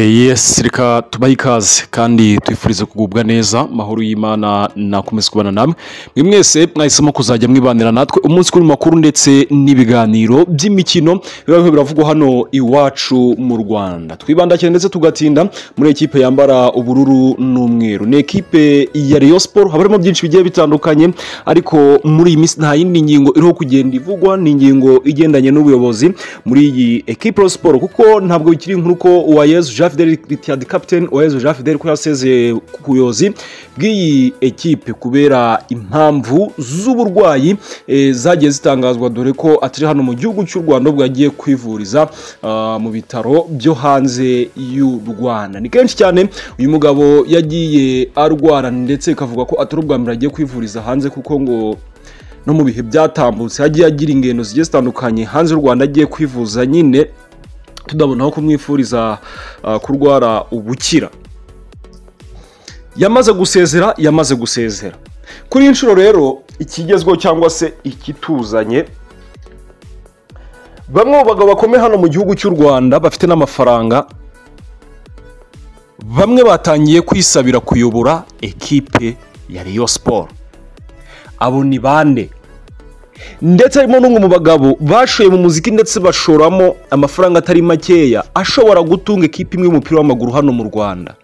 yesi reka tubahe ikaze kandi twifurize kugubwa neza amahoro y'imana nakomeze kubana namwe mwe mwese mwahisemo kuzajya mwibanira natwe umunsi kuri makuru ndetse n'ibiganiro by'imikino biba birimo biravugwa hano iwacu mu rwanda twibanda cyane ndetse tugatinda muri ekipe yambara ubururu n'umweru ni ekipe ya Rayon Sport haba harimo byinshi bigiye bitandukanye ariko muri iyi minsi nta yindi ngingo iriho kugenda ivugwa ni ingingo igendanye n'ubuyobozi muri iyi ekipe ya siporo kuko ntabwo bikiri inkuru ko uwayezu jean fidel ritiyadi kapiteni uwayezu jean fidel ko yasezeye ku buyobozi bw'iyi ekipe kubera impamvu z'uburwayi eh, zagiye zitangazwa dore ko atari hano mu gihugu cy'u rwanda ubwo yagiye kwivuriza ah, mu bitaro byo hanze y'u rwanda ni kenshi cyane uyu mugabo yagiye arwara ndetse bikavuga ko atari ubwa mbere agiye kwivuriza hanze kuko ngo no mu bihe byatambutse yagiye agira ingendo zigiye zitandukanye hanze y'u rwanda agiye kwivuza nyine tudabona aho kumwifuriza ah, kurwara ubukira yamaze gusezera yamaze gusezera kuri iyi nshuro rero ikigezweho cyangwa se ikituzanye bamwe mu bagabo bakomeye hano mu gihugu cy'u rwanda bafite n'amafaranga bamwe batangiye kwisabira kuyobora ekipe ya Rayon Sport abo ni bande ndetse harimo n'umwe mu bagabo bashoye mu muziki ndetse bashoramo amafaranga atari makeya ashobora gutunga ekipe imwe y'umupira w'amaguru hano mu rwanda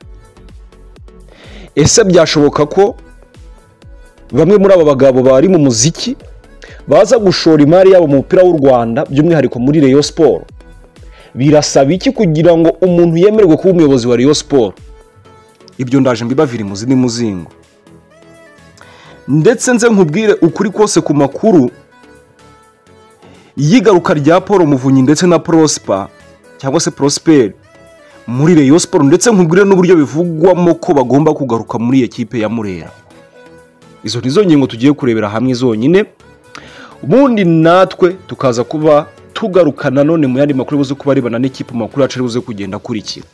ese byashoboka ko bamwe muri aba bagabo bari mu muziki baza gushora imari yabo mu mupira w'u rwanda by'umwihariko muri Rayon Sport birasaba iki kugira ngo umuntu yemerwe kuba umuyobozi wa Rayon Sport ibyo ndaje mbibavira imuzi n'imuzingo ndetse nze nkubwire ukuri kose ku makuru y'igaruka rya paul muvunyi ndetse na prosper cyangwa se prosper muri Rayon Sport ndetse nkubwire n'uburyo bivugwamo ko bagomba kugaruka muri ekipe ya Murera izo nizo ngingo tugiye kurebera hamwe zonyine ubundi natwe tukaza kuba tugaruka nanone mu yandi makuru buze kuba arebana n'ikipe mu makuru yacu ari buze kugenda akurikira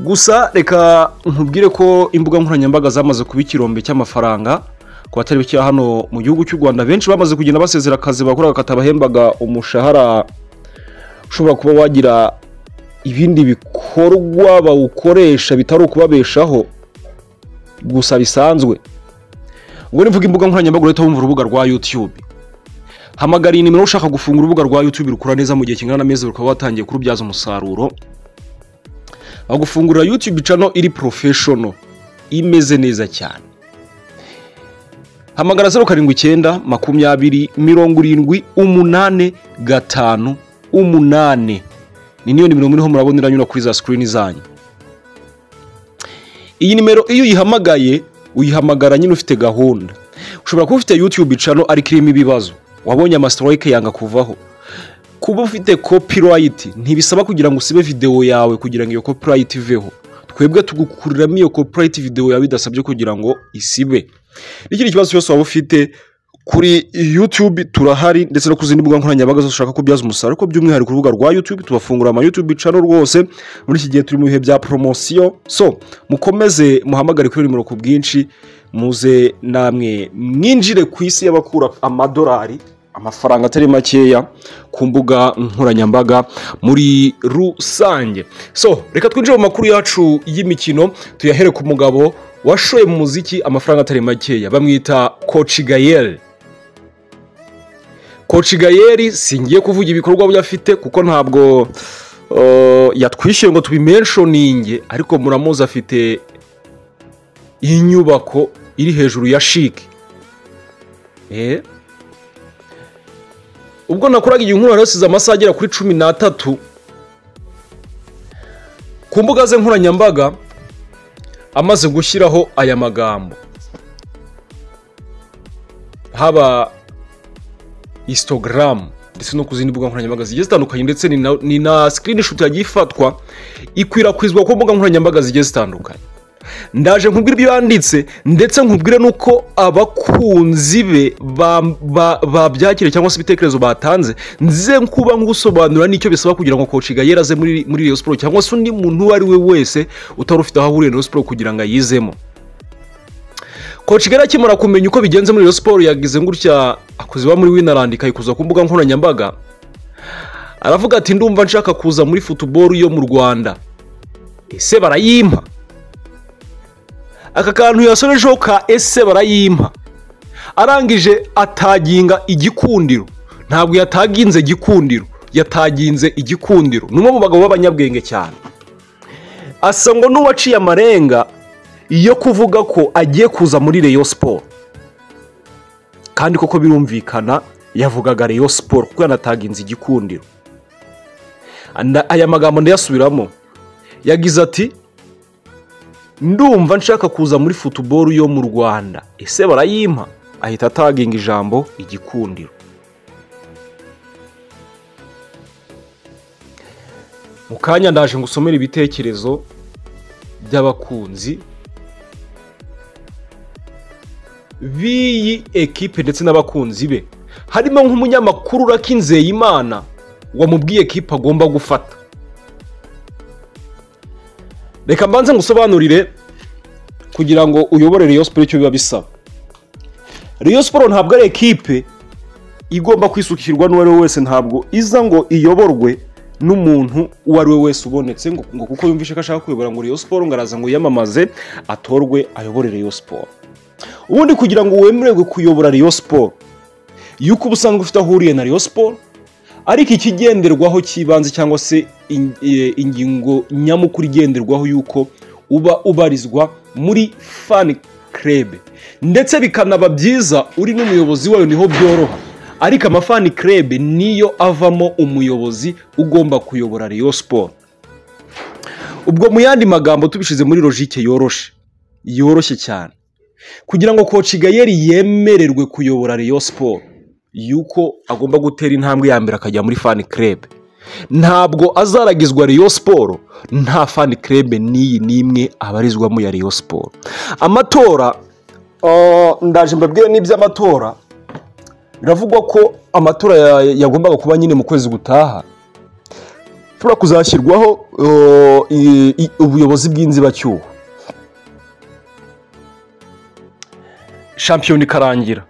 gusa reka nkubwire ko imbuga nkoranyambaga zamaze kuba ikirombe cy'amafaranga ku batari bakira hano mu gihugu cy'u rwanda benshi bamaze kugenda basezera akazi bakoraga katabahembaga umushahara ushobora kuba wagira ibindi bikorwa bawukoresha bitari ukubabeshaho gusa bisanzwe ubwo nivuga imbuga nkoranyambaga urahita wumva urubuga rwa youtube hamagara iyi nimero ushaka gufungura urubuga rwa youtube rukora neza mu gihe kingana n'amezi rukaba watangiye kurubyaza umusaruro bagufungurira youtube cano iri porofeshono imeze neza cyane hamagara zeru karindwi icyenda makumyabiri mirongo irindwi umunani gatanu umunani ni niyo nimero muriho murabona iranyura kuri za sikirini zanyu iyi nimero iyo uyihamagaye uyihamagara nyine ufite gahunda ushobora kuba ufite youtube cano ariko irimo ibibazo wabonye amasitoroke yanga kuvaho kuba ufite copyright ntibisaba kugira ngo usibe video yawe kugira ngo iyo copyright iveho twebwe tugukuriramo iyo copyright video yawe bidasabye kugira ngo isibe n'ikindi kibazo cyose waba ufite kuri youtube turahari ndetse no ku zindi mbuga nkoranyambaga zose ushaka kubyaza umusaruro ariko by'umwihariko urubuga rwa youtube tubafungura ama youtube channel rwose muri iki gihe turi mu bihe bya poromosiyo so mukomeze muhamagare kuri iyo nimero ku bwinshi muze namwe mwinjire ku isi y'abakura amadolari amafaranga atari makeya ku mbuga nkoranyambaga muri rusange so reka twinjire mu makuru yacu y'imikino tuyahere ku mugabo washoye mu muziki amafaranga atari makeya bamwita kocigayeri kocigayeri singiye kuvuga ibikorwa byo afite kuko ntabwo eh, yatwishyuye ngo tubimenshoninge ariko muramuzi afite inyubako iri hejuru ya shiki Eh? ubwo nakoraga iyi nkuru yasize amasaha agera kuri cumi n'atatu ku mbuga ze nkoranyambaga amaze gushyiraho aya magambo haba isitogaramu ndetse no ku zindi mbuga nkoranyambaga zigiye zitandukanye ndetse ni na- ni na sikirini shuti yagiye ifatwa ikwirakwizwa ku mbuga nkoranyambaga zigiye zitandukanye ndaje nkubwire ibyo yanditse ndetse nkubwire n'uko abakunzi be ba- ba- babyakiriye cyangwa se ibitekerezo batanze nze kuba ngusobanura n'icyo bisaba kugira ngo koci gayera aze muri muri Rayon Sport cyangwa se undi muntu uwo ari we wese utari ufite aho ahuriye na Rayon Sport kugira ngo ayizemo koci gayera akimara kumenya uko bigenze muri Rayon Sport yagize gutya akuziba muri Winarand ikayikuza ku mbuga nkoranyambaga aravuga ati ndumva nshaka kuza muri futuboro yo mu rwanda ese barayimpa aka kantu yasorejeho ka ese barayimpa arangije ataginga igikundiro ntabwo yataginze igikundiro yataginze igikundiro ni umwe mu bagabo b'abanyabwenge cyane asa ngo n'uwaciye amarenga yo kuvuga ko agiye kuza muri reyo siporo kandi koko birumvikana yavugaga reyo siporo kuko yanataginze igikundiro aya magambo ndayasubiramo yagize ati ndumva nshaka kuza muri futuboro yo mu rwanda ese barayimpa ahita ataginga ijambo igikundiro mu kanya ndaje ngo usomere ibitekerezo by'abakunzi b'iyi ekipe ndetse n'abakunzi be harimo nk'umunyamakuru urakinzeye imana wamubwiye ekipe agomba gufata reka mbanze ngusobanurire kugira ngo uyobore Rayon siporo icyo biba bisaba Rayon siporo ntabwo ari ekipe igomba kwisukirwa n'uwo ari we wese ntabwo iza ngo iyoborwe n'umuntu uwo ari we wese ubonetse ngo ngo kuko yumvishe ko ashaka kuyobora ngo Rayon siporo ngo araza ngo yiyamamaze atorwe ayobore Rayon siporo ubundi kugira ngo wemererwe kuyobora Rayon siporo yuko uba usanzwe ufite aho uhuriye na Rayon siporo ariko ikigenderwaho cy'ibanze cyangwa se ingingo nyamukuru igenderwaho y'uko uba ubarizwa muri fani kerebe ndetse bikanaba byiza uri n'umuyobozi wayo niho byoroha ariko amafani kerebe niyo avamo umuyobozi ugomba kuyobora Rayon siporo ubwo mu yandi magambo tubishyize muri logike yoroshe yoroshye cyane kugira ngo kocigayeri yemererwe kuyobora Rayon siporo yuko agomba gutera intambwe ya mbere akajya muri fani kerebe ntabwo azaragizwa Rayon siporo nta fani kerebe n'iyi n'imwe abarizwamo ya Rayon siporo amatora ndaje mbabwire n'iby'amatora biravugwa ko amatora yagombaga kuba nyine mu kwezi gutaha ushobora kuzashyirwaho ubuyobozi bw'inzibacyuho shampiyona ikarangira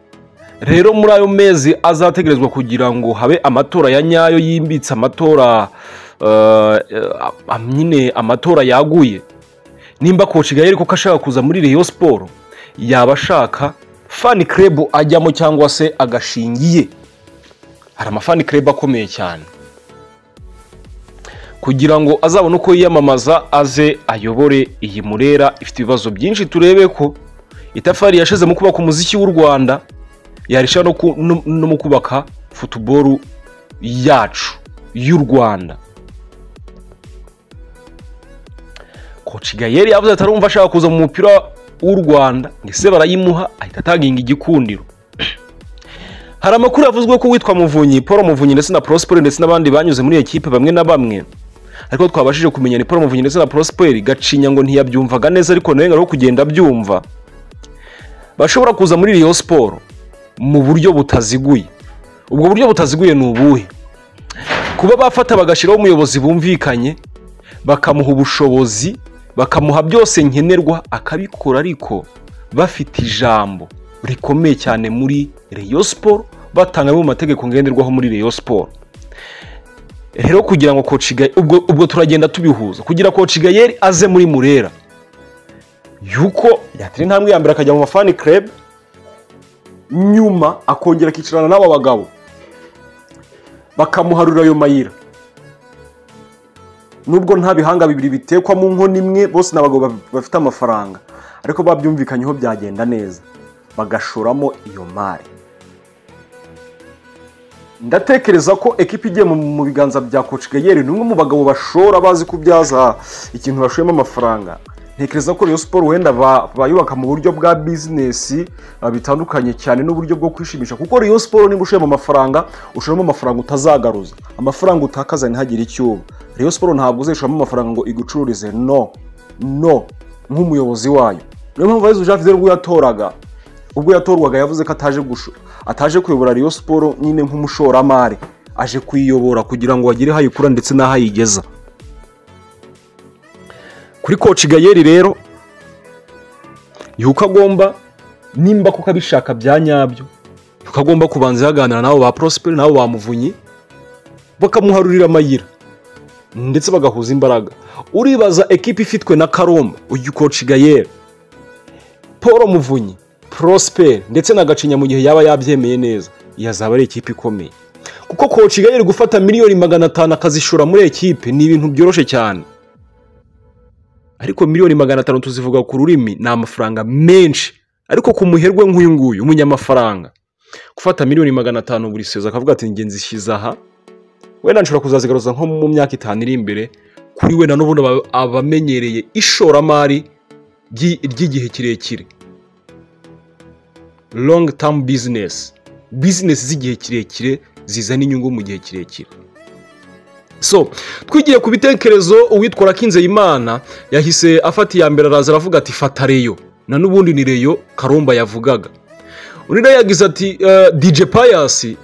rero muri ayo mezi azategerezwa kugira ngo habe amatora ya nyayo yimbitse amatora nyine amatora yaguye nimba kocigayeri kuko ashaka kuza muri reyo siporo yaba ashaka fani kerebu ajyamo cyangwa se agashingiye hari amafani kerebu akomeye cyane kugira ngo azabone uko yiyamamaza aze ayobore iyi murera ifite ibibazo byinshi turebe ko itafari yashize mu kubaka umuziki w'u rwanda yarushaho no mu kubaka futuboro yacu y'u rwanda kocigayeri yavuze ati arumva ashaka kuza mu mupira w'u rwanda ndetse barayimuha ahita ataginga igikundiro hari amakuru yavuzwe ko uwitwa muvunyi paul muvunyi ndetse na prosperi ndetse n'abandi banyuze muri ekipe bamwe na bamwe ariko twabashije kumenya ni paul muvunyi ndetse na prosperi gacinya ngo ntiyabyumvaga neza ariko nawe ngaho kugenda abyumva bashobora kuza muri riyo siporo mu buryo butaziguye ubwo buryo butaziguye ni ubuhe kuba bafata bagashyiraho umuyobozi bumvikanye bakamuha ubushobozi bakamuha byose nkenerwa akabikora ariko bafite ijambo rikomeye cyane muri reyo siporo batanga mu mategeko ngenderwaho muri reyo siporo rero kugira ngo ubwo ubwo turagenda tubihuza kugira kocigayeri aze muri murera yuko yatera intambwe ya mbere akajya mu mafani kerebe nyuma akongera akicarana n'aba bagabo bakamuharura ayo mayira nubwo nta bihanga bibiri bitekwa mu nkono imwe bose ni abagabo bafite amafaranga ariko babyumvikanyeho byagenda neza bagashoramo iyo mari ndatekereza ko ekipa igiye mu biganza bya kocigayeri ni umwe mu bagabo bashora bazi kubyaza ikintu bashoyemo amafaranga ntekereza ko Rayon siporo wenda bayubaka mu buryo bwa bizinesi bitandukanye cyane n'uburyo bwo kwishimisha kuko Rayon siporo niba ushiramo amafaranga ushiramo amafaranga utazagaruza amafaranga utakaza ntihagire icyo uba Rayon siporo ntabwo uzishoramo amafaranga ngo igucururize no no nk'umuyobozi wayo niyo mpamvu yezu jean fidel ubwo yatoraga ubwo yatorwaga yavuze ko ataje ataje kuyobora Rayon siporo nyine nk'umushoramari aje kuyiyobora kugira ngo bagire hayikura ndetse n'aho ayigeza kuri kocigayeri rero yuko agomba nimba kuko abishaka bya nyabyo yuko agomba kubanza yaganira nabo ba prosperi nabo bamuvunyi bakamuharurira amayira ndetse bagahuza imbaraga uribaza ekipa ifitwe na karoma uyu koci gayeri paul muvunyi porosiperi ndetse na gacinya mu gihe yaba yabyemeye neza iyi azaba ari ekipa ikomeye kuko koci gayeri gufata miliyoni magana atanu akazishora muri ekipe ni ibintu byoroshye cyane ariko miliyoni magana atanu tuzivuga ku rurimi ni amafaranga menshi ariko ku muherwe nk'uyu nguyu umunyamafaranga gufata miliyoni magana atanu buri sezo akavuga ati ngenzi shyize aha wenda nshobora kuzazigaruza nko mu myaka itanu iri imbere kuri we n'ubundi aba- abamenyereye ishoramari ry'i- ry'igihe kirekire long term business business z'igihe kirekire zizana inyungu mu gihe kirekire so twigiye ku bitekerezo uwitwa Rakinzeyimana yahise afata iya mbere araza aravuga ati fata reyo na n'ubundi ni reyo karomba yavugaga undi nawe yagize ati "Eh, dj payasi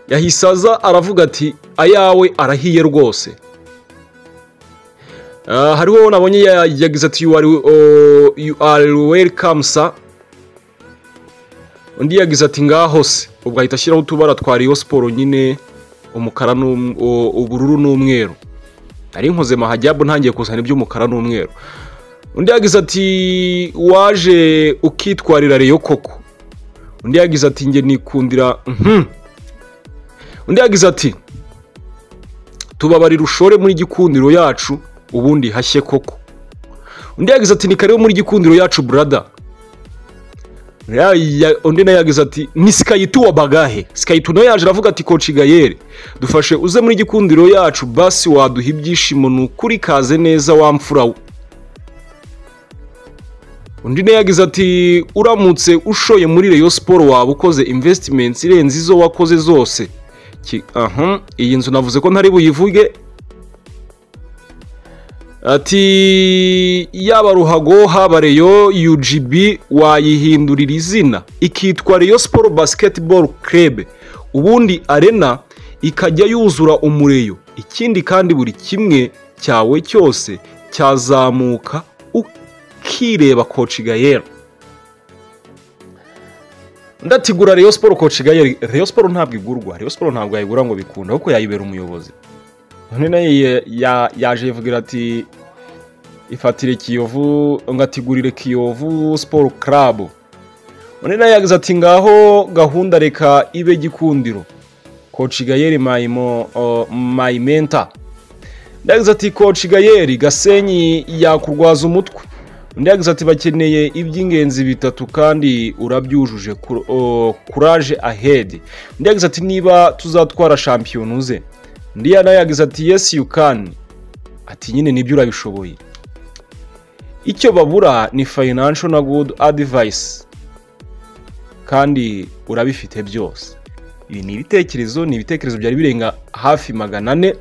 yahise aza aravuga ati ayawe arahiye rwose Eh, hariho nabonye ya- yagize ati you are, oh, you are welcome sir undi yagize ati ngaho se ubwo ahita ashyiraho utubara twa riyo siporo nyine umukara n'um- u- ubururu n'umweru nari nkoze mahajabu ntangiye kuzana iby'umukara n'umweru undi yagize ati waje ukitwarira reyo koko undi yagize ati njye nikundira mhm." undi yagize ati tubabarira ushore muri gikundiro yacu ubundi hashye koko undi yagize ati ni karibu muri gikundiro yacu burada Ya- ya- undi nawe yagize ati ni sikayitu wa bagahe sikayitu nawe yaje aravuga ati koci gayeri dufashe uze muri gikundiro yacu basi waduha ibyishimo ni ukuri kaze neza wa mfura we." undi nawe yagize ati uramutse ushoye muri reyo siporo waba ukoze imvesitimenti irenze izo wakoze zose Ki- aha iyi nzu navuze ko ntari buyivuge ati yaba ruhago haba reyo UGB wayihindurira izina ikitwa reyo siporo basiketiboro kerebe ubundi arena ikajya yuzura umureyo ikindi kandi buri kimwe cyawe cyose cyazamuka ukireba koci gayera ndatigura reyo siporo koci gayeri reyo siporo ntabwo igurwa reyo siporo ntabwo yayigura ngo bikunda kuko yayibera umuyobozi none nayo ya- ya- yaje yivugira ati ifatire kiyovu ngatigurire kiyovu siporo karabu undi nayo yagize ati ngaho gahunda reka ibe gikundiro koci gayeri mayimo mayimenta undi yagize ati koci gayeri gasenyi yakurwaza umutwe undi yagize ati bakeneye iby'ingenzi bitatu kandi urabyujuje Kur- o, kuraje ahedi undi yagize ati niba tuzatwara shampiyona uze undi nawe yagize ati yesi yukani ati nyine nibyo urabishoboye icyo babura ni financial na good advice kandi urabifite byose ibi ni ibitekerezo ni ibitekerezo byari birenga hafi magana ane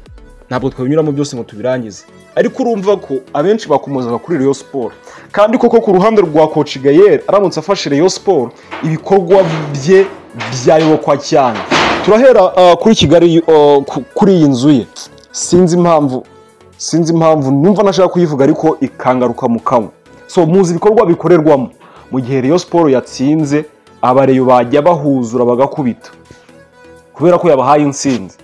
ntabwo twabinyuramo byose ngo tubirangize ariko urumva ko abenshi bakomozaga kuri reyo siporo kandi koko ku ruhande rwa koci gayeri aramutse afashe reyo siporo ibikorwa bye byayobokwa cyane turahera ah, kuri kigali ah, ku- kuri iyi nzu ye sinzi impamvu sinzi impamvu numva nashaka kuyivuga ariko ikangaruka mu kanwa so muzi ibikorwa bikorerwamo mu gihe reyo siporo yatsinze abareyo bajya bahuzura bagakubita kubera ko yabahaye insinzi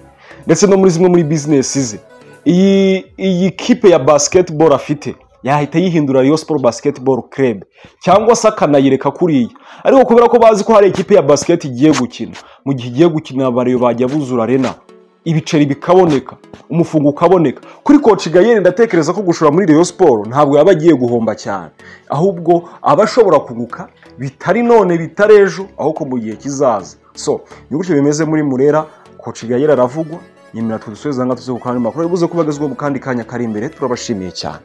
ndetse no muri zimwe muri bizinesi ze iyi iyi kipe ya basiketiboro afite yahita yihindura Rayon siporo basiketiboro kerebe cyangwa se akanayireka kuriya ariko kubera ko bazi ko hari ikipe ya basiketi igiye gukina mu gihe igiye gukina abareyo bajya buzura arena ibiceri bikaboneka umufungo ukaboneka kuri koci gayeri ndatekereza ko gushora muri reyo siporo ntabwo yaba agiye guhomba cyane ahubwo aba ashobora kunguka bitari none bitari ejo ahubwo mu gihe kizaza so ni gutyo bimeze muri murera koci gayeri aravugwa nyemera tudusubiza ngaho tuze ku kandi makuru ari buze kuba agezweho mu kandi kanya kari imbere turabashimiye cyane